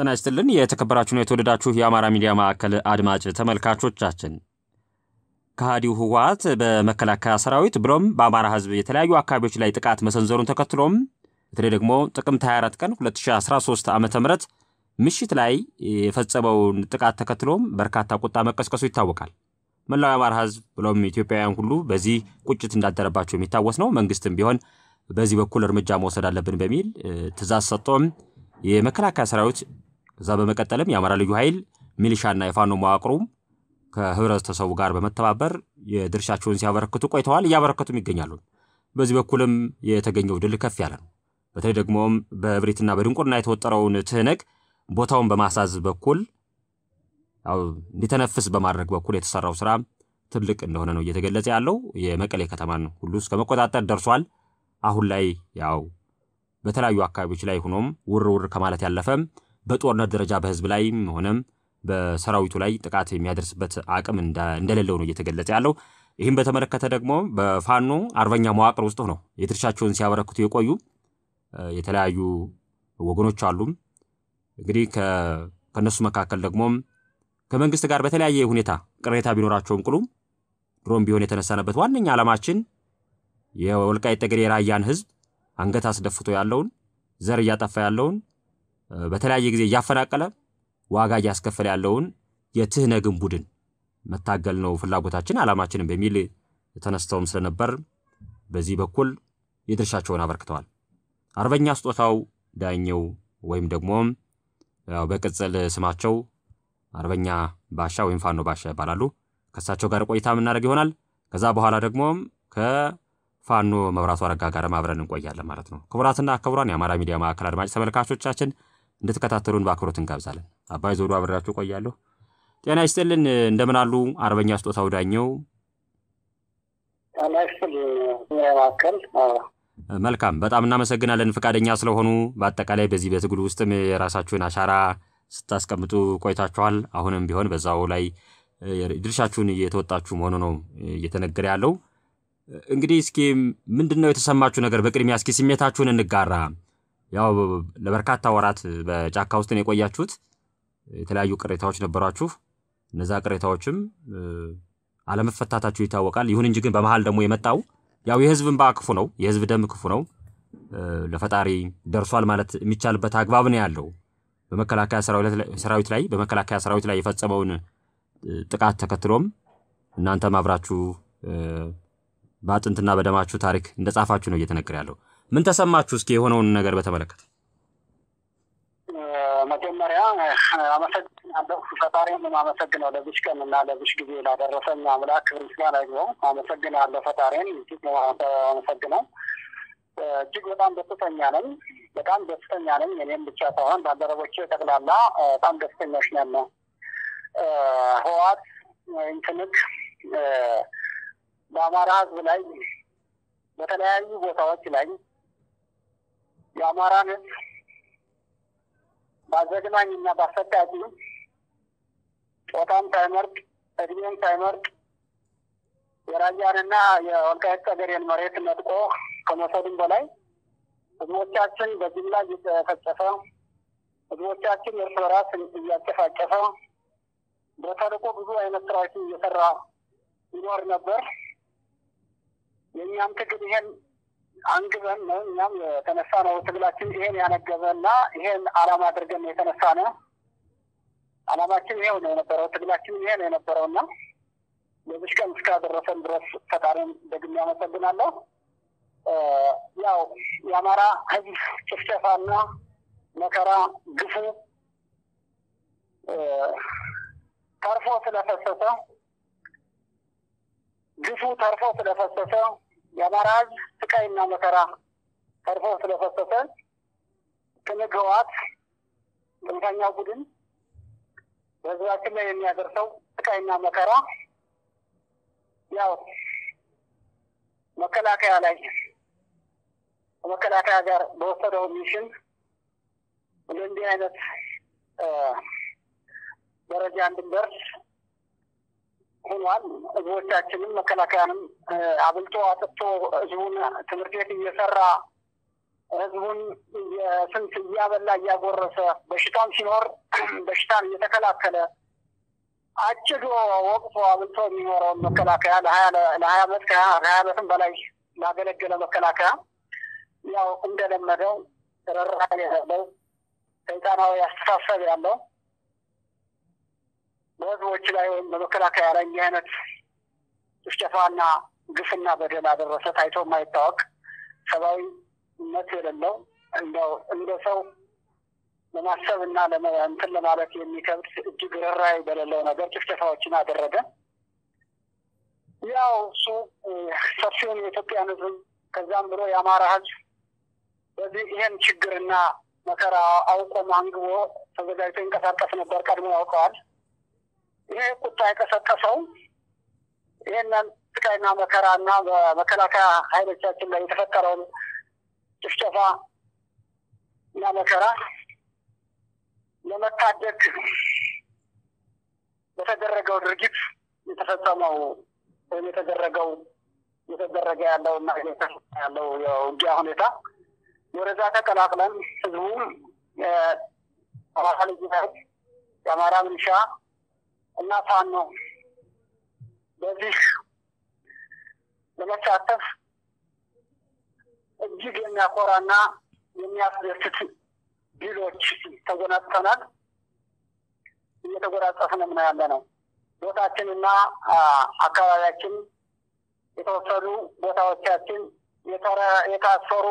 ጤና ይስጥልን የተከበራችሁና የተወደዳችሁ የአማራ ሚዲያ ማዕከል አድማጭ ተመልካቾቻችን ከሃዲው ህወሓት በመከላከያ ሰራዊት ብሎም በአማራ ህዝብ የተለያዩ አካባቢዎች ላይ ጥቃት መሰንዘሩን ተከትሎም በተለይ ደግሞ ጥቅምት 24 ቀን 2013 ዓ ም ምሽት ላይ የፈጸመውን ጥቃት ተከትሎም በርካታ ቁጣ መቀስቀሱ ይታወቃል። መላው የአማራ ህዝብ ብሎም ኢትዮጵያውያን ሁሉ በዚህ ቁጭት እንዳደረባቸው የሚታወስ ነው። መንግስትም ቢሆን በዚህ በኩል እርምጃ መውሰድ አለብን በሚል ትእዛዝ ሰጥቶም የመከላከያ ሰራዊት ከዛ በመቀጠልም የአማራ ልዩ ኃይል ሚሊሻና የፋኖ መዋቅሩ ከህብረተሰቡ ጋር በመተባበር የድርሻቸውን ሲያበረክቱ ቆይተዋል፣ እያበረከቱም ይገኛሉ። በዚህ በኩልም የተገኘው ድል ከፍ ያለ ነው። በተለይ ደግሞም በእብሪትና በድንቁርና የተወጠረውን ትህነግ ቦታውን በማሳዝ በኩል እንዲተነፍስ በማድረግ በኩል የተሰራው ስራ ትልቅ እንደሆነ ነው እየተገለጸ ያለው። የመቀሌ ከተማን ሁሉ እስከ መቆጣጠር ደርሷል። አሁን ላይ ያው በተለያዩ አካባቢዎች ላይ ሆኖም ውር ውር ከማለት ያለፈም በጦርነት ደረጃ በህዝብ ላይም ሆነም በሰራዊቱ ላይ ጥቃት የሚያደርስበት አቅም እንደሌለው ነው እየተገለጸ ያለው። ይህም በተመለከተ ደግሞ በፋኖ አርበኛ መዋቅር ውስጥ ነው የድርሻቸውን ሲያበረክቱ የቆዩ የተለያዩ ወገኖች አሉም። እንግዲህ ከእነሱ መካከል ደግሞም ከመንግስት ጋር በተለያየ ሁኔታ ቅሬታ ቢኖራቸውም ቅሉ ድሮም ቢሆን የተነሳነበት ዋነኛ ዓላማችን የወልቃይት ጠገዴ የራያን ህዝብ አንገት አስደፍቶ ያለውን ዘር እያጠፋ ያለውን በተለያየ ጊዜ እያፈናቀለ ዋጋ እያስከፈለ ያለውን የትህነግን ቡድን መታገል ነው ፍላጎታችን ዓላማችንም በሚል ተነስተውም ስለነበር በዚህ በኩል የድርሻቸውን አበርክተዋል። አርበኛ ስጦታው ዳኘው ወይም ደግሞ በቅጽል ስማቸው አርበኛ ባሻ ወይም ፋኖ ባሻ ይባላሉ። ከእሳቸው ጋር ቆይታ የምናደርግ ይሆናል። ከዛ በኋላ ደግሞ ከፋኖ መብራቱ አረጋ ጋር አብረን እንቆያለን ማለት ነው። ክቡራትና ክቡራን የአማራ ሚዲያ ማዕከል አድማጭ ተመልካቾቻችን እንድትከታተሉን በአክብሮት እንጋብዛለን። አባይ ዘውዱ አብሬያችሁ ቆያለሁ። ጤና ይስጥልን። እንደምን አሉ አርበኛ ስጦታው ዳኘው? ጤና ይስጥልኝ ማዕከል መልካም በጣም እናመሰግናለን ፈቃደኛ ስለሆኑ። በአጠቃላይ በዚህ በትግሉ ውስጥም የራሳችሁን አሻራ ስታስቀምጡ ቆይታችኋል። አሁንም ቢሆን በዛው ላይ ድርሻችሁን እየተወጣችሁ መሆኑ ነው እየተነገረ ያለው። እንግዲህ እስኪ ምንድን ነው የተሰማችሁ ነገር? በቅድሚያ እስኪ ስሜታችሁን እንጋራ። ያው ለበርካታ ወራት በጫካ ውስጥ ነው የቆያችሁት። የተለያዩ ቅሬታዎች ነበሯችሁ። እነዛ ቅሬታዎችም አለመፈታታችሁ ይታወቃል። ይሁን እንጂ ግን በመሀል ደግሞ የመጣው ያው የህዝብ እንባ ክፉ ነው፣ የህዝብ ደም ክፉ ነው። ለፈጣሪ ደርሷል ማለት የሚቻልበት አግባብ ነው ያለው። በመከላከያ ሰራዊት ላይ በመከላከያ ሰራዊት ላይ የፈጸመውን ጥቃት ተከትሎም እናንተም አብራችሁ በአጥንትና በደማችሁ ታሪክ እንደጻፋችሁ ነው እየተነገረ ያለው። ምን ተሰማችሁ? እስኪ የሆነውን ነገር በተመለከተ መጀመሪያ አመሰግናለሁ። ፈጣሪን የማመሰግነው ለዚች ቀን እና ለዚች ጊዜ ላደረሰኝ አምላክ ክብር ምስጋና ይግባው። አመሰግናለሁ ፈጣሪን እጅግ አመሰግነው። እጅግ በጣም ደስተኛ ነኝ። በጣም ደስተኛ ነኝ። እኔም ብቻ ሳይሆን ባልደረቦቼ ጠቅላላ በጣም ደስተኞች ነን። ህወሓት ወይም ትንግ በአማራ ህዝብ ላይ በተለያዩ ቦታዎች ላይ የአማራን ህዝብ በአዘግናኝ እና በአሰቃቂ ጾታም ሳይመርጥ እድሜም ሳይመርጥ የራያንና የወልቃይት ጠገዴን መሬት ነጥቆ ከመውሰዱም በላይ ህዝቦቻችን በጅምላ እየተፈጨፈ ህዝቦቻችን እርስ በራስ እያጨፋጨፈ በተልዕኮ ብዙ አይነት ስራዎችን እየሰራ ይኖር ነበር። የእኛም ትግል ይሄን አንግበን ነው እኛም የተነሳ ነው። ትግላችን ይሄን ያነገበ እና ይሄን አላማ አድርገን የተነሳ ነው። አላማችን ይሄው ነው የነበረው። ትግላችን ይሄ ነው የነበረው እና ለዚች ቀን እስካደረሰን ድረስ ፈጣሪን ደግሜ ያመሰግናለሁ። ያው የአማራ ህዝብ ጭፍጨፋና መከራ ግፉ ተርፎ ስለፈሰሰ ግፉ ተርፎ ስለፈሰሰ የአማራ ህዝብ ስቃይና መከራ ተርፎ ስለፈሰሰ ትንግ ህወሓት ጽንፈኛው ቡድን በህዝባችን ላይ የሚያደርሰው ስቃይና መከራ ያው መከላከያ ላይ ከመከላከያ ጋር በወሰደው ሚሽን ወደ እንዲህ አይነት ደረጃ እንድንደርስ ሆኗል። ህዝቦቻችንም መከላከያንም አብልጦ አጥቶ ህዝቡን ትምህርት ቤት እየሰራ ህዝቡን ስንት እያበላ እያጎረሰ በሽታም ሲኖር በሽታን እየተከላከለ አጭዶ ወቅቶ አብልቶ የሚኖረውን መከላከያ ለሀያ ዓመት ከሀያ ዓመትም በላይ ላገለገለ መከላከያ ያው እንደለመደው ርኅራኄ ያለው ሰይጣናዊ አስተሳሰብ ያለው በህዝቦች ላይ ወይም በመከላከያ ላይ እንዲህ አይነት ጭፍጨፋና ግፍና በደል አደረሰ ታይቶ የማይታወቅ ሰብአዊነት የሌለው እንደው እንደ ሰው ለማሰብ እና እንትን ለማለት የሚከብድ እጅግ ርኅራኄ በሌለው ነገር ጭፍጨፋዎችን አደረገ። ያው እሱ ሰፊውን የኢትዮጵያን ህዝብ ከዛም ብሎ የአማራ ህዝብ በዚህ ይሄን ችግርና መከራ አውቆ አንግቦ ተዘጋጅቶ ይንቀሳቀስ ነበር። ቀድሞ ያውቀዋል። ይሄ ቁጣ የቀሰቀሰው ይህንን ስቃይና መከራ እና በመከላከያ ኃይሎቻችን ላይ የተፈጠረውን ጭፍጨፋ እና መከራ ለመታደግ በተደረገው ድርጊት የተፈጸመው ወይም የተደረገው እየተደረገ ያለው እና ያለው የውጊያ ሁኔታ ወደዛ ተቀላቅለን ህዝቡ የአማራ ልዩ ኃይል የአማራ ሚሊሻ እና ፋኖ በዚህ ለመሳተፍ እጅግ የሚያኮራና የሚያስደስት ድሎች ተጎናጽፈናል። እየተጎናጸፍንም ነው ያለ ነው። ቦታችንና አካባቢያችን የተወሰዱ ቦታዎቻችን የታሰሩ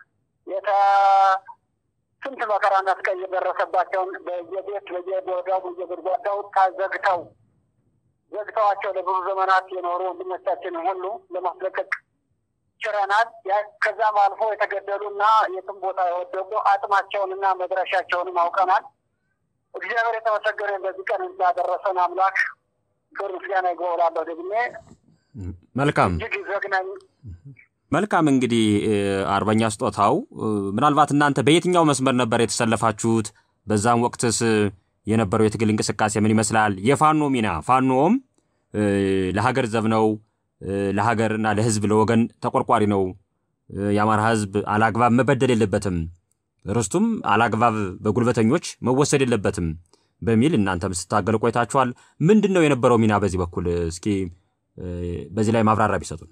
ስንት መከራና ስቃይ የደረሰባቸውን በየቤት በየቦታው በየጉድጓዳው ታዘግተው ዘግተዋቸው ለብዙ ዘመናት የኖሩ ወንድሞቻችን ሁሉ ለማስለቀቅ ችረናል። ከዛም አልፎ የተገደሉና የትም ቦታ የወደቁ አጥማቸውንና መድረሻቸውንም አውቀናል። እግዚአብሔር የተመሰገነ በዚህ ቀን እንዳደረሰን አምላክ ክብር ምስጋና ይግባውላለሁ። ደግሜ መልካም እጅግ ዘግናኝ መልካም እንግዲህ አርበኛ ስጦታው ምናልባት እናንተ በየትኛው መስመር ነበር የተሰለፋችሁት? በዛም ወቅትስ የነበረው የትግል እንቅስቃሴ ምን ይመስላል? የፋኖ ሚና ፋኖም ለሀገር ዘብ ነው፣ ለሀገርና ለሕዝብ ለወገን ተቆርቋሪ ነው። የአማራ ሕዝብ አላግባብ መበደል የለበትም፣ ርስቱም አላግባብ በጉልበተኞች መወሰድ የለበትም በሚል እናንተም ስታገሉ ቆይታችኋል። ምንድን ነው የነበረው ሚና በዚህ በኩል እስኪ በዚህ ላይ ማብራሪያ ቢሰጡን።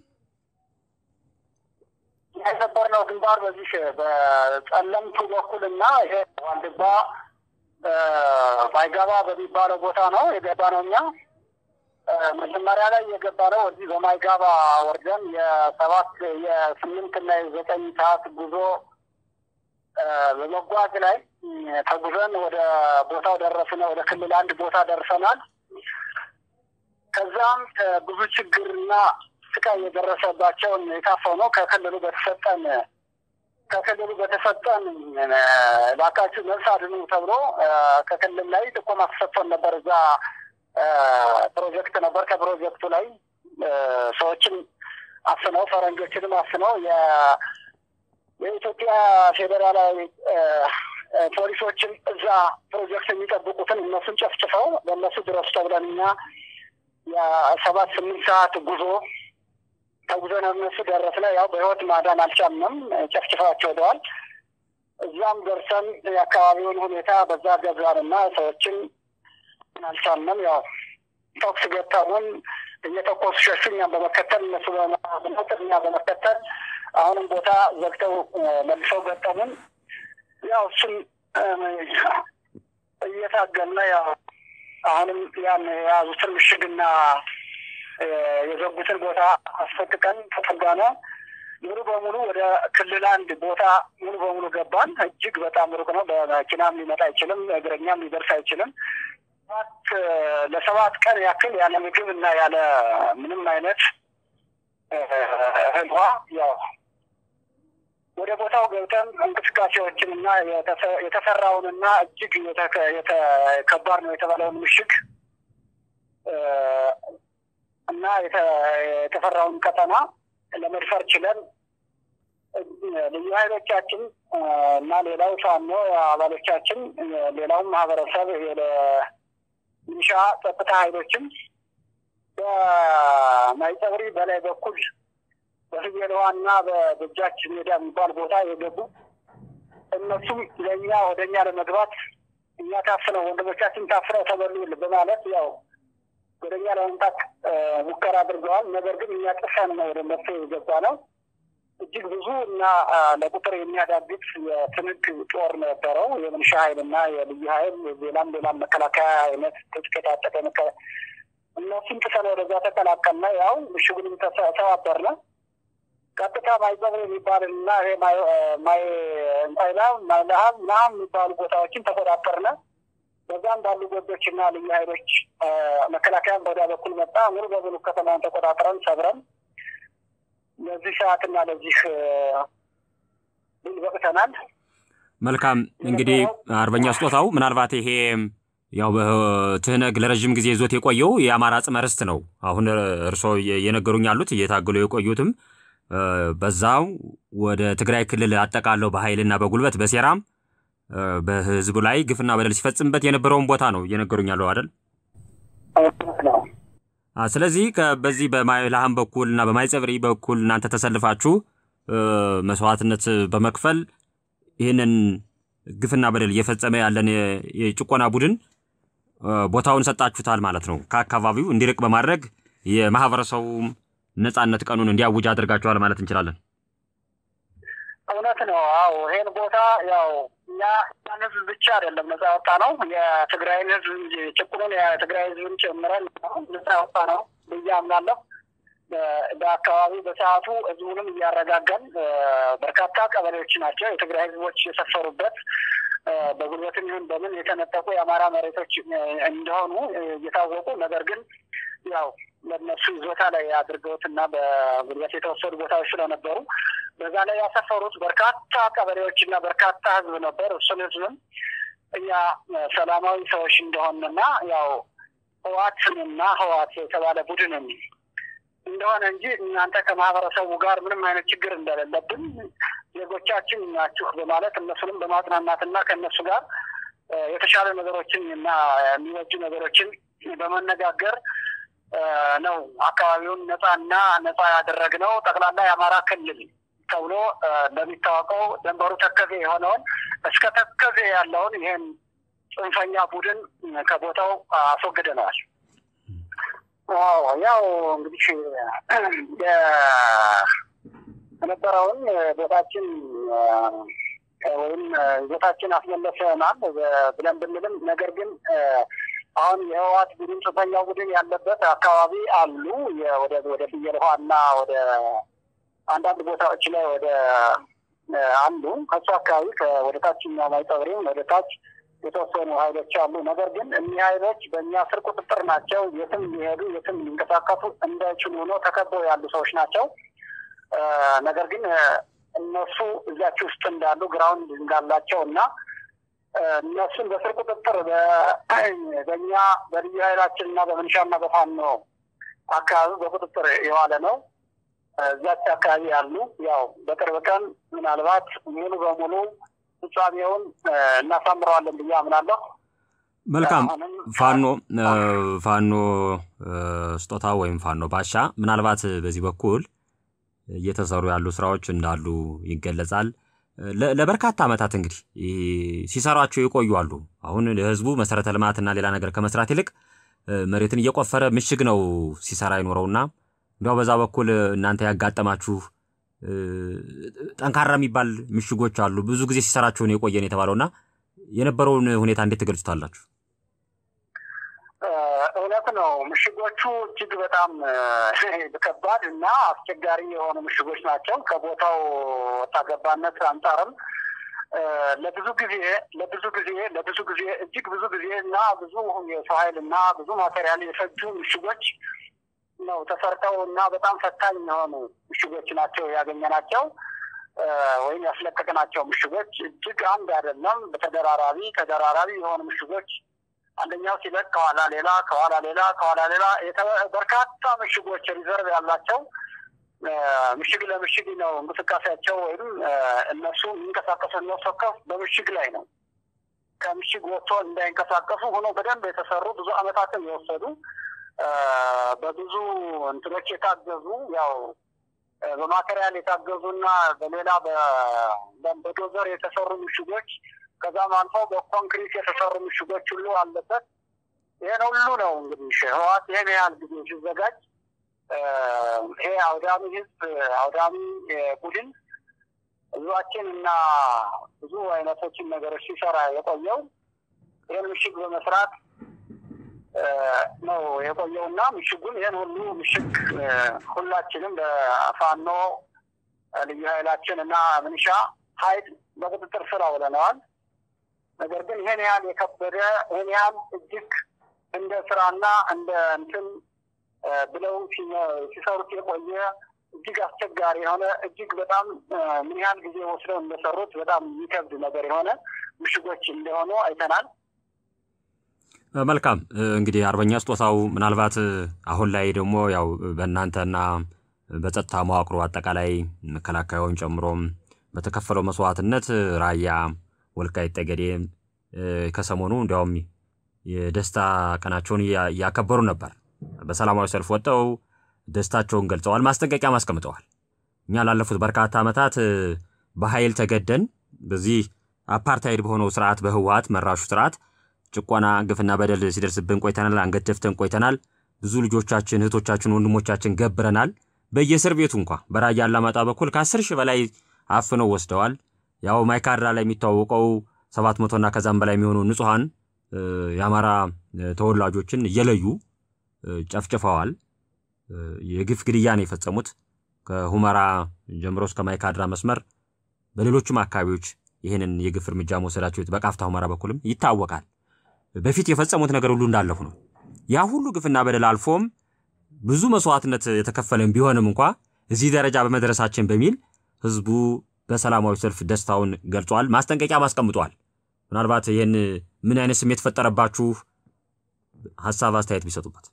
የነበርነው ግንባር በዚህ በጸለምቱ በኩል እና ይሄ ዋልድባ ማይጋባ በሚባለው ቦታ ነው የገባ ነው። እኛ መጀመሪያ ላይ የገባ ነው እዚህ በማይጋባ ወርደን የሰባት የስምንት እና የዘጠኝ ሰዓት ጉዞ በመጓዝ ላይ ተጉዘን ወደ ቦታው ደረስነ። ወደ ክልል አንድ ቦታ ደርሰናል። ከዛም ብዙ ችግርና ስቃይ የደረሰባቸውን የታፈነው ከክልሉ በተሰጠን ከክልሉ በተሰጠን እባካችሁ ነፍስ አድኑ ተብሎ ከክልል ላይ ጥቆማ ተሰጥቶን ነበር። እዛ ፕሮጀክት ነበር። ከፕሮጀክቱ ላይ ሰዎችን አፍነው ፈረንጆችንም አፍነው የኢትዮጵያ ፌዴራላዊ ፖሊሶችን እዛ ፕሮጀክት የሚጠብቁትን እነሱን ጨፍጭፈው በእነሱ ድረሱ ተብለን እኛ የሰባት ስምንት ሰዓት ጉዞ ተጉዘን እነሱ ደረስነ። ያው በህይወት ማዳን አልቻልንም፣ ጨፍጭፋቸው ሄደዋል። እዛም ደርሰን የአካባቢውን ሁኔታ በዛ ገዛንና ሰዎችን አልቻልንም። ያው ተኩስ ገጠሙን፣ እየተኮሱ ሸሹ። እኛም በመከተል እነሱ በመናጥር እኛ በመከተል አሁንም ቦታ ዘግተው መልሰው ገጠሙን። ያው እሱን እየታገልነ ያው አሁንም ያን የያዙትን ምሽግና የዘጉትን ቦታ አስፈቅቀን ተጠጋነ። ሙሉ በሙሉ ወደ ክልል አንድ ቦታ ሙሉ በሙሉ ገባን። እጅግ በጣም ሩቅ ነው። በመኪናም ሊመጣ አይችልም፣ እግረኛም ሊደርስ አይችልም። ለሰባት ቀን ያክል ያለ ምግብ እና ያለ ምንም አይነት እህል ውሃ ያው ወደ ቦታው ገብተን እንቅስቃሴዎችን እና የተሰራውንና እጅግ ከባድ ነው የተባለውን ምሽግ እና የተፈራውን ቀጠና ለመድፈር ችለን ልዩ ኃይሎቻችን እና ሌላው ፋኖ አባሎቻችን፣ ሌላውም ማህበረሰብ ሚሊሻ ጸጥታ ኃይሎችም በማይጸብሪ በላይ በኩል በፍየል ውሃ እና በደጃች ሜዳ የሚባል ቦታ የገቡ እነሱም ለእኛ ወደ እኛ ለመግባት እኛ ታፍነው ወንድሞቻችን ታፍነው ተበሉ በማለት ያው ወደ እኛ ለመምጣት ሙከራ አድርገዋል። ነገር ግን እኛ ጥሰን ነው ወደ እነሱ የገባ ነው። እጅግ ብዙ እና ለቁጥር የሚያዳግት የትንግ ጦር ነበረው። የምንሻ ኃይል እና የልዩ ኃይል ሌላም ሌላም መከላከያ አይነት ትጥቅ የታጠቀ እነሱም ጥሰን ወደዛ ተቀላቀልና ያው ምሽጉንም ተሰባበርነ። ቀጥታ ማይጸብር የሚባል እና ይሄ ማይ እንታይላ ማይለሀብ ምናምን የሚባሉ ቦታዎችን ተቆጣጠርነ። በዛም ባሉ ጎጆች እና ልዩ ኃይሎች መከላከያን በወዲያ በኩል መጣ። ሙሉ በሙሉ ከተማውን ተቆጣጥረን ሰብረን ለዚህ ሰዓትና ለዚህ ድል በቅተናል። መልካም እንግዲህ አርበኛ ስጦታው ምናልባት ይሄ ያው በትህነግ ለረዥም ጊዜ ይዞት የቆየው የአማራ ጽመ ርስት ነው። አሁን እርስዎ እየነገሩኝ ያሉት እየታገሉ የቆዩትም በዛው ወደ ትግራይ ክልል አጠቃለው በኃይልና በጉልበት በሴራም በህዝቡ ላይ ግፍና በደል ሲፈጽምበት የነበረውን ቦታ ነው እየነገሩኝ ያለው አይደል? ስለዚህ በዚህ በማይልሃም በኩል እና በማይጸብሪ በኩል እናንተ ተሰልፋችሁ መስዋዕትነት በመክፈል ይህንን ግፍና በደል እየፈጸመ ያለን የጭቆና ቡድን ቦታውን ሰጣችሁታል ማለት ነው። ከአካባቢው እንዲርቅ በማድረግ የማህበረሰቡ ነጻነት ቀኑን እንዲያውጅ አድርጋችኋል ማለት እንችላለን። እውነት ነው። አዎ ይሄን ቦታ ያው እኛ ያን ህዝብ ብቻ አይደለም ነጻ ያወጣ ነው የትግራይን ህዝብ እንጂ ጭቁኑን የትግራይ ህዝብን ጨምረን ነጻ ያወጣ ነው ብዬ አምናለሁ። በአካባቢው በሰዓቱ ህዝቡንም እያረጋጋን በርካታ ቀበሌዎች ናቸው የትግራይ ህዝቦች የሰፈሩበት በጉልበትም ይሁን በምን የተነጠቁ የአማራ መሬቶች እንደሆኑ እየታወቁ ነገር ግን ያው ለእነሱ ይዞታ ላይ አድርገውት እና በጉልበት የተወሰዱ ቦታዎች ስለነበሩ በዛ ላይ ያሰፈሩት በርካታ ቀበሌዎች እና በርካታ ህዝብ ነበር። እሱን ህዝብም እኛ ሰላማዊ ሰዎች እንደሆንና ያው ህዋትንና ህዋት የተባለ ቡድንን እንደሆነ እንጂ እናንተ ከማህበረሰቡ ጋር ምንም አይነት ችግር እንደሌለብን ዜጎቻችን ናችሁ በማለት እነሱንም በማጽናናትና ከእነሱ ጋር የተሻለ ነገሮችን እና የሚወጁ ነገሮችን በመነጋገር ነው አካባቢውን ነጻና ነጻ ያደረግነው። ጠቅላላ የአማራ ክልል ተብሎ እንደሚታወቀው ደንበሩ ተከዜ የሆነውን እስከ ተከዜ ያለውን ይህን ጽንፈኛ ቡድን ከቦታው አስወግደነዋል። አዎ ያው እንግዲህ የነበረውን ቦታችን ወይም ቦታችን አስመለሰናል ብለን ብንልም ነገር ግን አሁን የህወሓት ቡድን ጽንፈኛው ቡድን ያለበት አካባቢ አሉ። ወደ ወደ ፍየል ውሃ እና ወደ አንዳንድ ቦታዎች ላይ ወደ አሉ። ከሱ አካባቢ ወደ ታችኛው ማይጸብሪም ወደ ታች የተወሰኑ ሀይሎች አሉ። ነገር ግን እኒህ ሀይሎች በእኛ ስር ቁጥጥር ናቸው። የትም ሊሄዱ የትም ሊንቀሳቀሱ እንዳይችሉ ሆኖ ተከበው ያሉ ሰዎች ናቸው። ነገር ግን እነሱ እዚያች ውስጥ እንዳሉ ግራውንድ እንዳላቸው እና እነሱን በስር ቁጥጥር በእኛ በልዩ ኃይላችን እና በምንሻና በፋኖ አካባቢ በቁጥጥር የዋለ ነው። እዚያች አካባቢ ያሉ ያው በቅርብ ቀን ምናልባት ሙሉ በሙሉ ፍጻሜውን እናሳምረዋለን ብዬ አምናለሁ። መልካም ፋኖ ፋኖ ስጦታ ወይም ፋኖ ባሻ ምናልባት በዚህ በኩል እየተሰሩ ያሉ ስራዎች እንዳሉ ይገለጻል። ለበርካታ ዓመታት እንግዲህ ሲሰሯቸው የቆዩ አሉ። አሁን ለህዝቡ መሰረተ ልማትና ሌላ ነገር ከመስራት ይልቅ መሬትን እየቆፈረ ምሽግ ነው ሲሰራ ይኖረውና እንዲያው በዛ በኩል እናንተ ያጋጠማችሁ ጠንካራ የሚባል ምሽጎች አሉ። ብዙ ጊዜ ሲሰራቸውን የቆየን የተባለውና የነበረውን ሁኔታ እንዴት ትገልጹታላችሁ? እውነት ነው። ምሽጎቹ እጅግ በጣም ከባድ እና አስቸጋሪ የሆኑ ምሽጎች ናቸው። ከቦታው ወጣ ገባነት አንጻርም ለብዙ ጊዜ ለብዙ ጊዜ ለብዙ ጊዜ እጅግ ብዙ ጊዜ እና ብዙ የሰው ኃይል እና ብዙ ማቴሪያል የፈጁ ምሽጎች ነው ተሰርተው እና በጣም ፈታኝ የሆኑ ምሽጎች ናቸው ያገኘናቸው ወይም ያስለቀቅናቸው ምሽጎች እጅግ አንድ አይደለም፣ በተደራራቢ ተደራራቢ የሆኑ ምሽጎች አንደኛው ሲለቅ ከኋላ ሌላ ከኋላ ሌላ ከኋላ ሌላ በርካታ ምሽጎች ሪዘርቭ ያላቸው ምሽግ ለምሽግ ነው እንቅስቃሴያቸው። ወይም እነሱ የሚንቀሳቀሱ እነሱ ከፍ በምሽግ ላይ ነው። ከምሽግ ወጥቶ እንዳይንቀሳቀሱ ሆኖ በደንብ የተሰሩ ብዙ ዓመታትን የወሰዱ በብዙ እንትኖች የታገዙ ያው በማቴሪያል የታገዙና በሌላ በዶዘር የተሰሩ ምሽጎች ከዛም አልፎ በኮንክሪት የተሰሩ ምሽጎች ሁሉ አለበት። ይህን ሁሉ ነው እንግዲህ ህወሓት ይህን ያህል ጊዜ ሲዘጋጅ ይሄ አውዳሚ ህዝብ አውዳሚ ቡድን ህዝባችን እና ብዙ አይነቶችን ነገሮች ሲሰራ የቆየው ይህን ምሽግ በመስራት ነው የቆየው እና ምሽጉን ይህን ሁሉ ምሽግ ሁላችንም በፋኖ ልዩ ኃይላችን እና ምንሻ ኃይል በቁጥጥር ስር አውለነዋል። ነገር ግን ይህን ያህል የከበደ ይህን ያህል እጅግ እንደ ስራና እንደ እንትን ብለው ሲሰሩት የቆየ እጅግ አስቸጋሪ የሆነ እጅግ በጣም ምን ያህል ጊዜ ወስደው እንደሰሩት በጣም የሚከብድ ነገር የሆነ ምሽጎች እንደሆኑ አይተናል። መልካም እንግዲህ አርበኛ ስጦታው ምናልባት አሁን ላይ ደግሞ ያው በእናንተና በጸጥታ መዋቅሮ አጠቃላይ መከላከያውን ጨምሮም በተከፈለው መስዋዕትነት ራያ ወልቃይት ጠገዴ ከሰሞኑ እንዲያውም የደስታ ቀናቸውን እያከበሩ ነበር። በሰላማዊ ሰልፍ ወጥተው ደስታቸውን ገልጸዋል፣ ማስጠንቀቂያም አስቀምጠዋል። እኛ ላለፉት በርካታ ዓመታት በኃይል ተገደን በዚህ አፓርታይድ በሆነው ስርዓት በህወሓት መራሹ ስርዓት ጭቆና፣ ግፍና በደል ሲደርስብን ቆይተናል። አንገት ደፍተን ቆይተናል። ብዙ ልጆቻችን፣ እህቶቻችን፣ ወንድሞቻችን ገብረናል። በየእስር ቤቱ እንኳ በራያ አላማጣ በኩል ከአስር ሺህ በላይ አፍነው ወስደዋል። ያው ማይካድራ ላይ የሚታወቀው ሰባት መቶና ከዛም በላይ የሚሆኑ ንጹሐን የአማራ ተወላጆችን እየለዩ ጨፍጭፈዋል። የግፍ ግድያ ነው የፈጸሙት። ከሁመራ ጀምሮ እስከ ማይካድራ መስመር በሌሎችም አካባቢዎች ይህንን የግፍ እርምጃ መውሰዳቸው በቃፍታ ሁመራ በኩልም ይታወቃል። በፊት የፈጸሙት ነገር ሁሉ እንዳለፉ ነው። ያ ሁሉ ግፍና በደል አልፎም ብዙ መስዋዕትነት የተከፈለን ቢሆንም እንኳ እዚህ ደረጃ በመድረሳችን በሚል ህዝቡ በሰላማዊ ሰልፍ ደስታውን ገልጿል። ማስጠንቀቂያም አስቀምጧል። ምናልባት ይህን ምን አይነት ስሜት ፈጠረባችሁ? ሀሳብ አስተያየት ቢሰጡበት።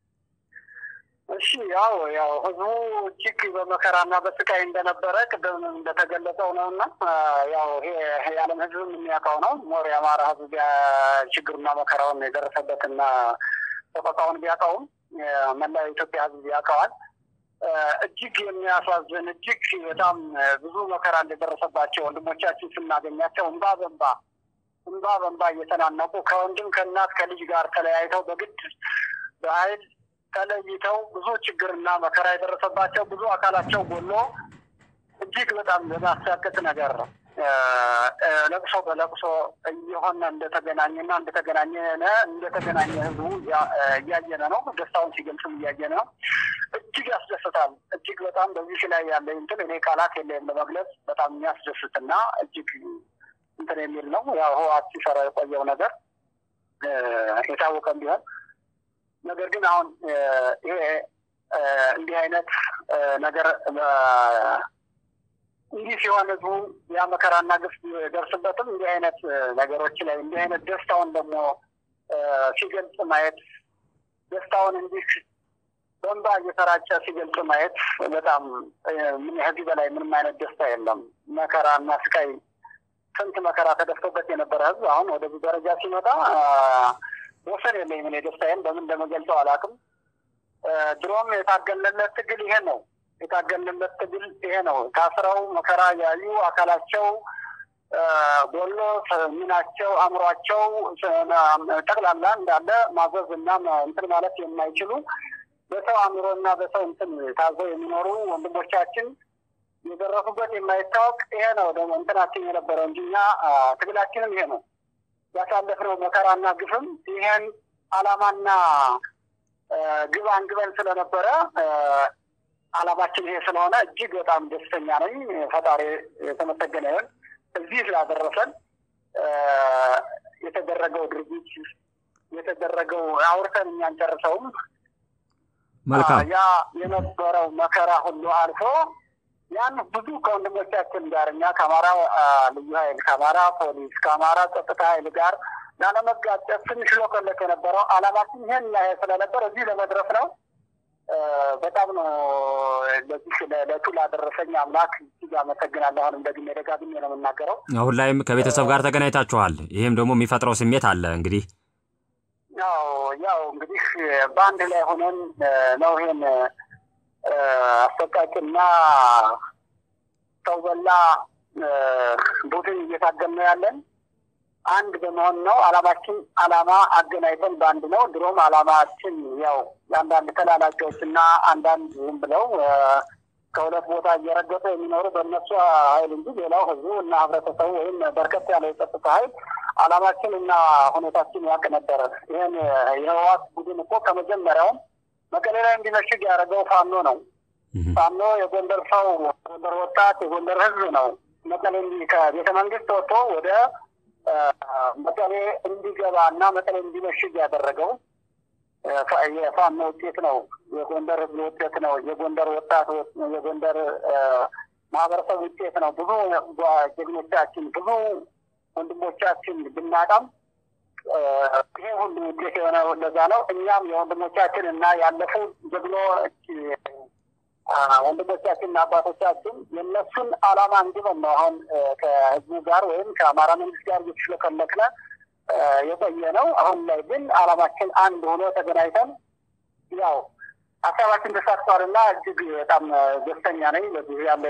እሺ ያው ያው ህዝቡ እጅግ በመከራና በስቃይ እንደነበረ ቅድም እንደተገለጸው ነው እና ያው ይሄ የዓለም ህዝብም የሚያውቀው ነው። ሞር የአማራ ህዝብ ችግሩና መከራውን የደረሰበትና ተቆጣውን ቢያውቀውም መላ የኢትዮጵያ ህዝብ ያውቀዋል። እጅግ የሚያሳዝን እጅግ በጣም ብዙ መከራ እንደደረሰባቸው ወንድሞቻችን ስናገኛቸው እንባ በንባ እንባ በንባ እየተናነቁ ከወንድም ከእናት ከልጅ ጋር ተለያይተው በግድ በኃይል ተለይተው ብዙ ችግርና መከራ የደረሰባቸው ብዙ አካላቸው ጎሎ እጅግ በጣም በማሳቀቅ ነገር ለቅሶ በለቅሶ እየሆነ እንደተገናኘና እንደተገናኘ እንደተገናኘ ህዝቡ እያየነ ነው። ደስታውን ሲገልጽም እያየነ ነው። እጅግ ያስደስታል። እጅግ በጣም በዚህ ላይ ያለ እንትን እኔ ቃላት የለም ለመግለጽ በጣም የሚያስደስትና እጅግ እንትን የሚል ነው። ያው ህወሓት ሲሰራ የቆየው ነገር የታወቀም ቢሆን ነገር ግን አሁን ይሄ እንዲህ አይነት ነገር እንዲህ ሲሆን ህዝቡ ያ መከራና ግፍ ደርስበትም እንዲህ አይነት ነገሮች ላይ እንዲህ አይነት ደስታውን ደግሞ ሲገልጽ ማየት ደስታውን እንዲህ በእንባ እየተራጨ ሲገልጽ ማየት በጣም ምን ከዚህ በላይ ምንም አይነት ደስታ የለም። መከራና ስቃይ ስንት መከራ ተደፍቶበት የነበረ ህዝብ አሁን ወደዚህ ደረጃ ሲመጣ ወሰን የለኝም። እኔ ደስታዬን በምን እንደመገልጸው አላውቅም። ድሮም የታገልንለት ትግል ይሄ ነው። የታገልንለት ትግል ይሄ ነው። ታስረው መከራ ያዩ አካላቸው ጎሎ ሚናቸው፣ አእምሯቸው ጠቅላላ እንዳለ ማዘዝ እና እንትን ማለት የማይችሉ በሰው አእምሮ እና በሰው እንትን ታዘው የሚኖሩ ወንድሞቻችን የደረሱበት የማይታወቅ ይሄ ነው ደግሞ እንትናችን የነበረው እንጂ እኛ ትግላችንም ይሄ ነው ያሳለፍነው መከራና ግፍም ይሄን አላማና ግብ አንግበን ስለነበረ አላማችን ይሄ ስለሆነ እጅግ በጣም ደስተኛ ነኝ። ፈጣሪ የተመሰገነ ይሁን። እዚህ ስላደረሰን የተደረገው ድርጊት የተደረገው አውርተን እኛ አንጨርሰውም። መልካም ያ የነበረው መከራ ሁሉ አልፎ ያን ብዙ ከወንድሞቻችን ጋር እኛ ከአማራ ልዩ ኃይል ከአማራ ፖሊስ ከአማራ ጸጥታ ኃይል ጋር ላለመጋጨት ትንሽ ሎከለክ የነበረው አላማችን ይህን ያህል ስለነበር እዚህ ለመድረስ ነው። በጣም ነው ለዚህ ለዕለቱ ላደረሰኝ አምላክ እጅግ አመሰግናለሁ። አሁንም ደግሜ ደጋግሜ ነው የምናገረው። አሁን ላይም ከቤተሰብ ጋር ተገናኝታችኋል። ይህም ደግሞ የሚፈጥረው ስሜት አለ እንግዲህ ያው ያው እንግዲህ በአንድ ላይ ሆነን ነው ይሄን አሰቃቂና ሰው በላ ቡድን እየታገል ነው ያለን። አንድ በመሆን ነው አላማችን። አላማ አገናኝተን በአንድ ነው። ድሮም አላማችን ያው የአንዳንድ ተላላኪዎች እና አንዳንድ ዝም ብለው ከሁለት ቦታ እየረገጡ የሚኖሩ በእነሱ ኃይል እንጂ ሌላው ህዝቡ እና ህብረተሰቡ ወይም በርከት ያለ የጸጥታ ኃይል አላማችን እና ሁኔታችን ያውቅ ነበረ። ይህን የህወሓት ቡድን እኮ ከመጀመሪያውም መቀሌ ላይ እንዲመሽግ ያደረገው ፋኖ ነው። ፋኖ የጎንደር ሰው፣ ጎንደር ወጣት፣ የጎንደር ህዝብ ነው። መቀሌ ከቤተ መንግስት ወጥቶ ወደ መቀሌ እንዲገባ እና መቀሌ እንዲመሽግ ያደረገው የፋኖ ውጤት ነው። የጎንደር ህዝብ ውጤት ነው። የጎንደር ወጣት የጎንደር ማህበረሰብ ውጤት ነው። ብዙ ጀግኖቻችን ብዙ ወንድሞቻችን ብናጣም ይሄ ሁሉ ውጤት የሆነ ለዛ ነው። እኛም የወንድሞቻችን እና ያለፉ ጀግኖች ወንድሞቻችንና አባቶቻችን የእነሱን አላማ እንዲሆን ነው አሁን ከህዝቡ ጋር ወይም ከአማራ መንግስት ጋር እየተሽለከለክነ የቆየ ነው። አሁን ላይ ግን አላማችን አንድ ሆኖ ተገናኝተን ያው ሀሳባችን ተሳትፏልና እጅግ በጣም ደስተኛ ነኝ። በዚህ ያለ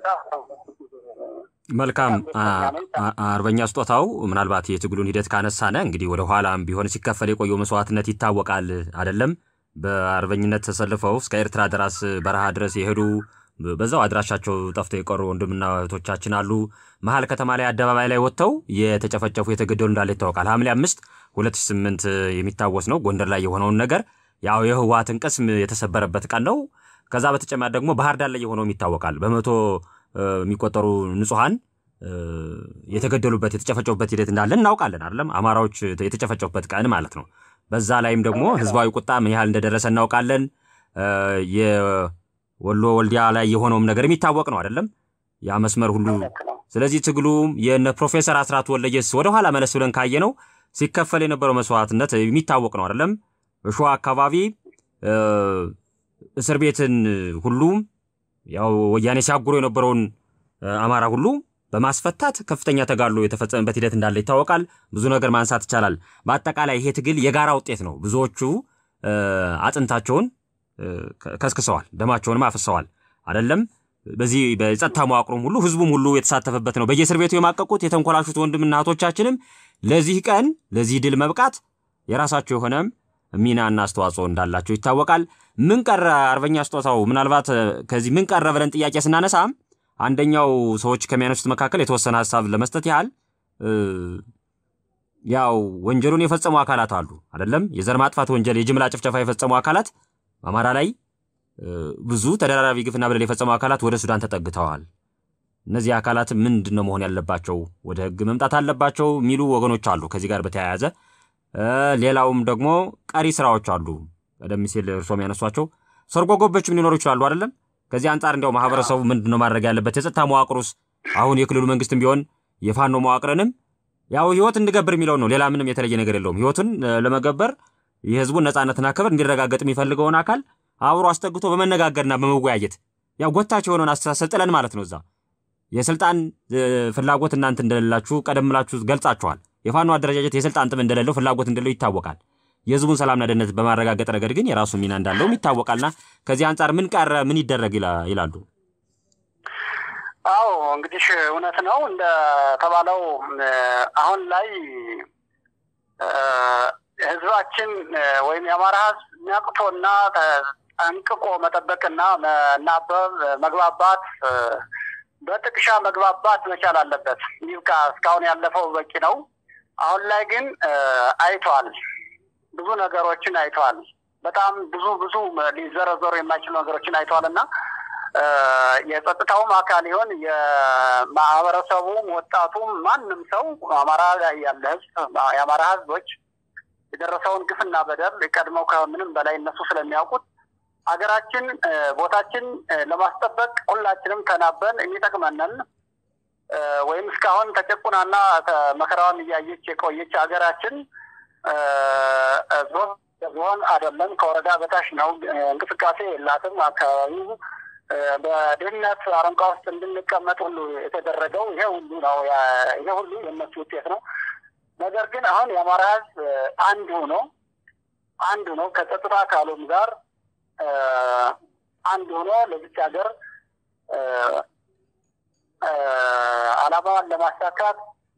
መልካም አርበኛ ስጦታው፣ ምናልባት የትግሉን ሂደት ካነሳነ እንግዲህ ወደ ኋላም ቢሆን ሲከፈል የቆየው መስዋዕትነት ይታወቃል አይደለም? በአርበኝነት ተሰልፈው እስከ ኤርትራ ድረስ በረሃ ድረስ የሄዱ በዛው አድራሻቸው ጠፍተው የቀሩ ወንድምና እህቶቻችን አሉ። መሀል ከተማ ላይ አደባባይ ላይ ወጥተው የተጨፈጨፉ የተገደሉ እንዳለ ይታወቃል። ሐምሌ አምስት ሁለት ሺህ ስምንት የሚታወስ ነው። ጎንደር ላይ የሆነውን ነገር ያው የህወሓትን ቅስም የተሰበረበት ቀን ነው። ከዛ በተጨማሪ ደግሞ ባህር ዳር ላይ የሆነውም ይታወቃል። በመቶ የሚቆጠሩ ንጹሐን የተገደሉበት የተጨፈጨፉበት ሂደት እንዳለ እናውቃለን። አይደለም አማራዎች የተጨፈጨፉበት ቀን ማለት ነው። በዛ ላይም ደግሞ ህዝባዊ ቁጣ ምን ያህል እንደደረሰ እናውቃለን። የወሎ ወልዲያ ላይ የሆነውም ነገር የሚታወቅ ነው አይደለም ያ መስመር ሁሉ። ስለዚህ ትግሉም የነ ፕሮፌሰር አስራት ወልደየስ ወደኋላ መለስ ብለን ካየ ነው ሲከፈል የነበረው መስዋዕትነት የሚታወቅ ነው አይደለም። በሸዋ አካባቢ እስር ቤትን ሁሉ ያው ወያኔ ሲያጉሮ የነበረውን አማራ ሁሉ በማስፈታት ከፍተኛ ተጋድሎ የተፈጸመበት ሂደት እንዳለ ይታወቃል። ብዙ ነገር ማንሳት ይቻላል። በአጠቃላይ ይሄ ትግል የጋራ ውጤት ነው። ብዙዎቹ አጥንታቸውን ከስክሰዋል፣ ደማቸውንም አፍሰዋል። አይደለም በዚህ በጸጥታ መዋቅሩም ሁሉ ህዝቡም ሁሉ የተሳተፈበት ነው። በየእስር ቤቱ የማቀቁት የተንኮላሹት ወንድምና እህቶቻችንም ለዚህ ቀን ለዚህ ድል መብቃት የራሳቸው የሆነ ሚናና አስተዋጽኦ እንዳላቸው ይታወቃል። ምን ቀረ አርበኛ ስጦታው? ምናልባት ከዚህ ምን ቀረ ብለን ጥያቄ ስናነሳ አንደኛው ሰዎች ከሚያነሱት መካከል የተወሰነ ሀሳብ ለመስጠት ያህል ያው ወንጀሉን የፈጸሙ አካላት አሉ አይደለም። የዘር ማጥፋት ወንጀል፣ የጅምላ ጭፍጨፋ የፈጸሙ አካላት በአማራ ላይ ብዙ ተደራራቢ ግፍና በደል የፈጸሙ አካላት ወደ ሱዳን ተጠግተዋል። እነዚህ አካላት ምንድን ነው መሆን ያለባቸው? ወደ ህግ መምጣት አለባቸው የሚሉ ወገኖች አሉ። ከዚህ ጋር በተያያዘ ሌላውም ደግሞ ቀሪ ስራዎች አሉ። ቀደም ሲል እርሶም ያነሷቸው ሰርጎ ገቦችም ሊኖሩ ይችላሉ አይደለም። ከዚህ አንጻር እንዲያው ማህበረሰቡ ምንድን ነው ማድረግ ያለበት? የጸጥታ መዋቅሩስ አሁን የክልሉ መንግስትም ቢሆን የፋኖ መዋቅርንም ያው ህይወት እንድገብር የሚለውን ነው። ሌላ ምንም የተለየ ነገር የለውም። ህይወቱን ለመገበር የህዝቡን ነጻነትና ክብር እንዲረጋገጥ የሚፈልገውን አካል አብሮ አስጠግቶ በመነጋገርና በመወያየት ያው ጎታች የሆነውን አስተሳሰብ ጥለን ማለት ነው። እዛ የስልጣን ፍላጎት እናንተ እንደሌላችሁ ቀደም ብላችሁ ገልጻችኋል። የፋኖ አደረጃጀት የስልጣን ጥም እንደሌለው ፍላጎት እንደሌለው ይታወቃል። የህዝቡን ሰላምና ደህንነት በማረጋገጥ ረገድ ግን የራሱ ሚና እንዳለውም ይታወቃልና ከዚህ አንጻር ምን ቀረ፣ ምን ይደረግ ይላሉ? አዎ እንግዲህ እውነት ነው እንደተባለው አሁን ላይ ህዝባችን ወይም የአማራ ህዝብ ነቅቶና ጠንቅቆ መጠበቅና መናበብ፣ መግባባት፣ በጥቅሻ መግባባት መቻል አለበት። ይብቃ። እስካሁን ያለፈው በቂ ነው። አሁን ላይ ግን አይተዋል፣ ብዙ ነገሮችን አይተዋል። በጣም ብዙ ብዙ ሊዘረዘሩ የማይችሉ ነገሮችን አይተዋል እና የጸጥታውም አካል ይሆን የማህበረሰቡም ወጣቱም ማንም ሰው አማራ ላይ ያለ ህዝብ የአማራ ህዝቦች የደረሰውን ግፍና በደል ቀድመው ከምንም በላይ እነሱ ስለሚያውቁት ሀገራችን ቦታችን ለማስጠበቅ ሁላችንም ተናበን የሚጠቅመንን ወይም እስካሁን ተጨቁናና መከራዋን እያየች የቆየች ሀገራችን ዞን አይደለም ከወረዳ በታች ነው። እንቅስቃሴ የላትም። አካባቢው በድህነት አረንቋ ውስጥ እንድንቀመጥ ሁሉ የተደረገው ይሄ ሁሉ ነው። ይሄ ሁሉ የእነሱ ውጤት ነው። ነገር ግን አሁን የአማራ ህዝብ አንድ ሆኖ አንድ ሆኖ ከጸጥታ አካሉም ጋር አንድ ሆኖ ለዚች ሀገር ዓላማዋን ለማሳካት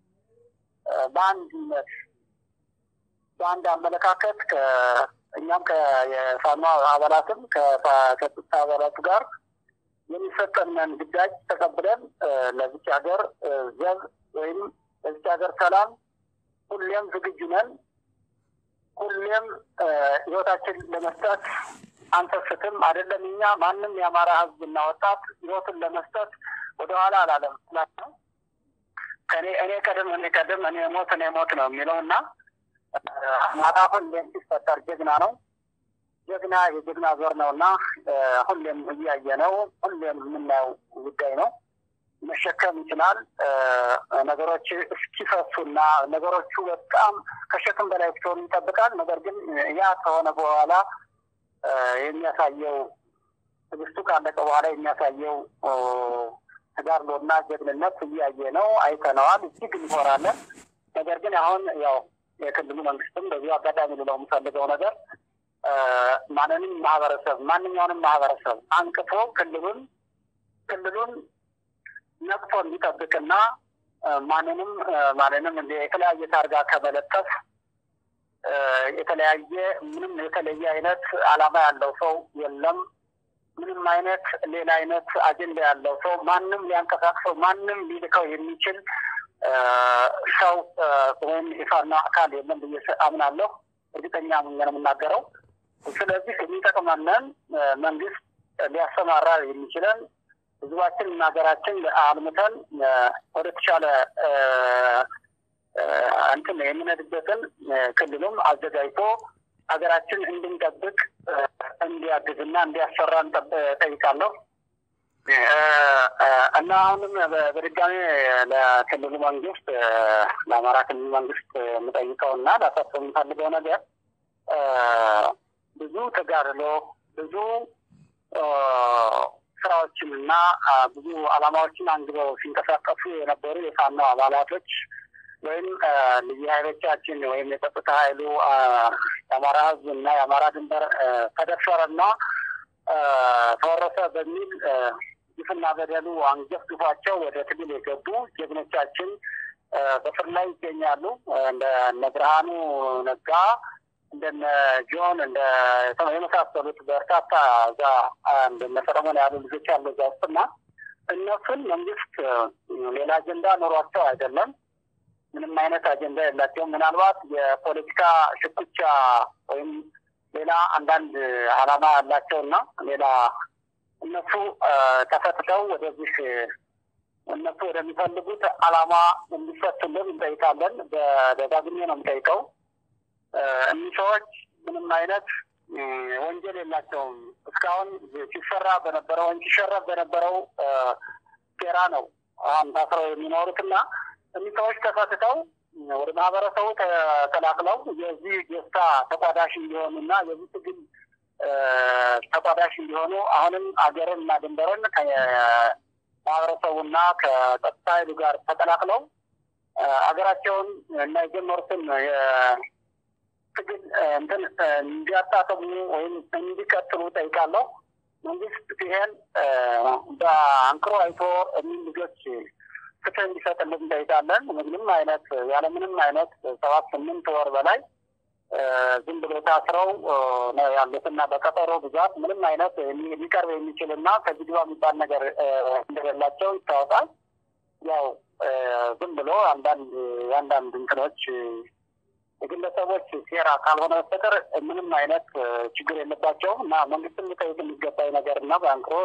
በአንድነት በአንድ አመለካከት እኛም የፋኖ አባላትም ከጸጥታ አባላቱ ጋር የሚሰጠንን ግዳጅ ተቀብለን ለዚች ሀገር ዘብ ወይም ለዚች ሀገር ሰላም ሁሌም ዝግጁ ነን። ሁሌም ህይወታችን ለመስጠት አንሰስትም። አይደለም እኛ ማንም የአማራ ህዝብና ወጣት ህይወቱን ለመስጠት ወደኋላ አላለም። ከኔ እኔ ቀድም እኔ ቀድም እኔ ሞት እኔ ሞት ነው የሚለው እና አማራ ሁሌም ሲፈጠር ጀግና ነው። ጀግና የጀግና ዞር ነው እና ሁሌም እያየ ነው። ሁሌም የምናየው ጉዳይ ነው። መሸከም ይችላል። ነገሮች እስኪፈሱና ነገሮቹ በጣም ከሸክም በላይ እስኪሆኑ ይጠብቃል። ነገር ግን ያ ከሆነ በኋላ የሚያሳየው ትዕግስቱ ካለቀ በኋላ የሚያሳየው ተጋድሎና ጀግንነት እያየ ነው፣ አይተነዋል። እጅግ እንኮራለን። ነገር ግን አሁን ያው የክልሉ መንግስትም በዚሁ አጋጣሚ ልለው የምፈልገው ነገር ማንንም ማህበረሰብ ማንኛውንም ማህበረሰብ አንቅፎ ክልሉን ክልሉን ነቅቶ እንዲጠብቅና ማንንም ማንንም የተለያየ ታርጋ ከመለጠፍ የተለያየ ምንም የተለየ አይነት ዓላማ ያለው ሰው የለም። ምንም አይነት ሌላ አይነት አጀንዳ ያለው ሰው ማንም ሊያንቀሳቅሰው ማንም ሊልከው የሚችል ሰው ወይም የፋኖ አካል የለም ብዬ አምናለሁ። እርግጠኛ ምን የምናገረው ስለዚህ የሚጠቅመንን መንግስት ሊያሰማራ የሚችለን ህዝባችን እና ሀገራችን አልምተን ወደ ተሻለ እንትን የምንሄድበትን ክልሉም አዘጋጅቶ ሀገራችን እንድንጠብቅ እንዲያግዝና እንዲያሰራን ጠይቃለሁ እና አሁንም በድጋሚ ለክልሉ መንግስት ለአማራ ክልል መንግስት የምጠይቀው እና ላሳስብ የምፈልገው ነገር ብዙ ተጋድሎ ብዙ ስራዎችን እና ብዙ አላማዎችን አንግበው ሲንቀሳቀሱ የነበሩ የፋኖ አባላቶች ወይም ልዩ ኃይሎቻችን ወይም የጸጥታ ኃይሉ የአማራ ህዝብ እና የአማራ ድንበር ተደፈረና ተወረሰ በሚል ግፍና በደሉ አንገፍግፏቸው ወደ ትግል የገቡ ጀግኖቻችን በስር ላይ ይገኛሉ። እንደ ብርሃኑ ነጋ እንደነ ጆን እንደ የመሳሰሉት በርካታ እዛ እንደነ ሰለሞን ያሉ ልጆች ያሉ እዛ ውስጥና እነሱን መንግስት ሌላ አጀንዳ ኖሯቸው አይደለም። ምንም አይነት አጀንዳ የላቸውም። ምናልባት የፖለቲካ ሽኩቻ ወይም ሌላ አንዳንድ አላማ ያላቸውና ሌላ እነሱ ተፈትተው ወደዚህ እነሱ ወደሚፈልጉት አላማ እንዲፈቱልን እንጠይቃለን። በደጋግሜ ነው የምጠይቀው። እኒህ ሰዎች ምንም አይነት ወንጀል የላቸውም። እስካሁን ሲሰራ በነበረው ወይም ሲሸረብ በነበረው ሴራ ነው አሁን ታስረው የሚኖሩት እና እኒህ ሰዎች ተፈትተው ወደ ማህበረሰቡ ተቀላቅለው የዚህ ደስታ ተቋዳሽ እንዲሆኑ እና የዚህ ትግል ተቋዳሽ እንዲሆኑ አሁንም አገርን እና ድንበርን ከማህበረሰቡና ከጸጥታ ኃይሉ ጋር ተቀላቅለው ሀገራቸውን እና የጀመሩትን ትግል እንትን እንዲያጣጥሙ ወይም እንዲቀጥሉ ጠይቃለሁ። መንግስት ይሄን በአንክሮ አይቶ እኒህ ልጆች ፍትህ እንዲሰጥልን እንጠይቃለን። ምንም አይነት ያለምንም አይነት ሰባት ስምንት ወር በላይ ዝም ብሎ ታስረው ነው ያሉት እና በቀጠሮ ብዛት ምንም አይነት ሊቀርብ የሚችል እና ከጅግባ የሚባል ነገር እንደሌላቸው ይታወቃል። ያው ዝም ብሎ አንዳንድ የአንዳንድ እንትኖች የግለሰቦች ሴራ ካልሆነ በስተቀር ምንም አይነት ችግር የለባቸውም እና መንግስትም ሊጠይቅ የሚገባኝ ነገር እና በአንክሮ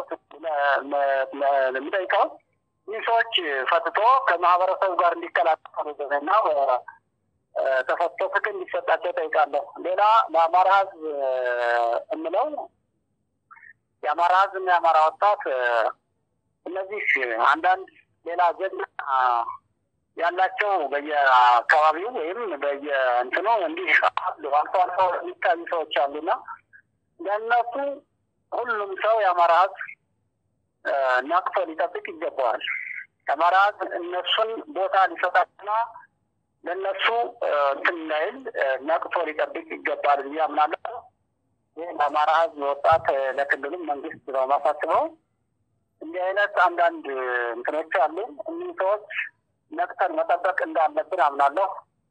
የሚጠይቀው ይህ ሰዎች ፈትቶ ከማህበረሰቡ ጋር እንዲቀላቀሉ እና ተፈቶ ፍትህ እንዲሰጣቸው ጠይቃለሁ። ሌላ ለአማራ ህዝብ የምለው የአማራ ህዝብ እና የአማራ ወጣት እነዚህ አንዳንድ ሌላ ጀግና ያላቸው በየአካባቢው ወይም በየእንትኑ እንዲህ አሉ አልፎ አልፎ የሚታዩ ሰዎች አሉና ለእነሱ ሁሉም ሰው የአማራ ህዝብ ነቅቶ ሊጠብቅ ይገባዋል። የአማራ ህዝብ እነሱን ቦታ ሊሰጣትና ለእነሱ እንትን ላይል ነቅቶ ሊጠብቅ ይገባል ብዬ አምናለሁ። ይህ ለአማራ ህዝብ ወጣት ለክልሉም መንግስት ነው ማሳስበው። እንዲህ አይነት አንዳንድ እንትኖች አሉ። እኒህ ሰዎች ነቅተን መጠበቅ እንዳለብን አምናለሁ።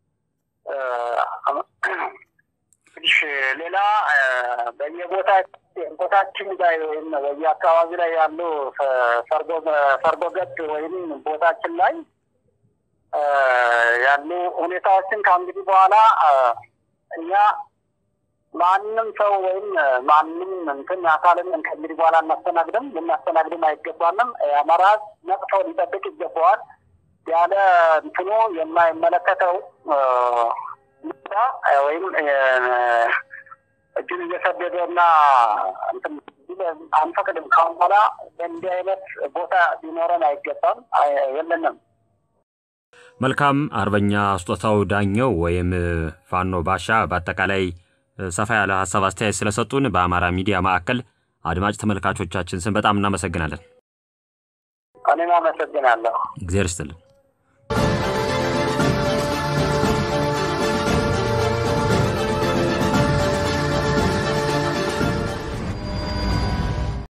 እንግዲህ ሌላ በየቦታ ቦታችን ላይ ወይም በየአካባቢ ላይ ያሉ ሰርጎ ገብ ወይም ቦታችን ላይ ያሉ ሁኔታዎችን ከእንግዲህ በኋላ እኛ ማንም ሰው ወይም ማንም እንትን አካልን ከእንግዲህ በኋላ እናስተናግድም ልናስተናግድም አይገባንም። የአማራ ነቅቶ ሊጠብቅ ይገባዋል። ያለ እንትኑ የማይመለከተው ወይም እጁን እየሰደደ እና አንፈቅድም። ካሁን በኋላ በእንዲህ አይነት ቦታ ሊኖረን አይገባም፣ የለንም። መልካም አርበኛ ስጦታው ዳኘው ወይም ፋኖ ባሻ በአጠቃላይ ሰፋ ያለ ሀሳብ አስተያየት ስለሰጡን በአማራ ሚዲያ ማዕከል አድማጭ ተመልካቾቻችን ስም በጣም እናመሰግናለን። እኔም አመሰግናለሁ። እግዚአብሔር ይስጥልን።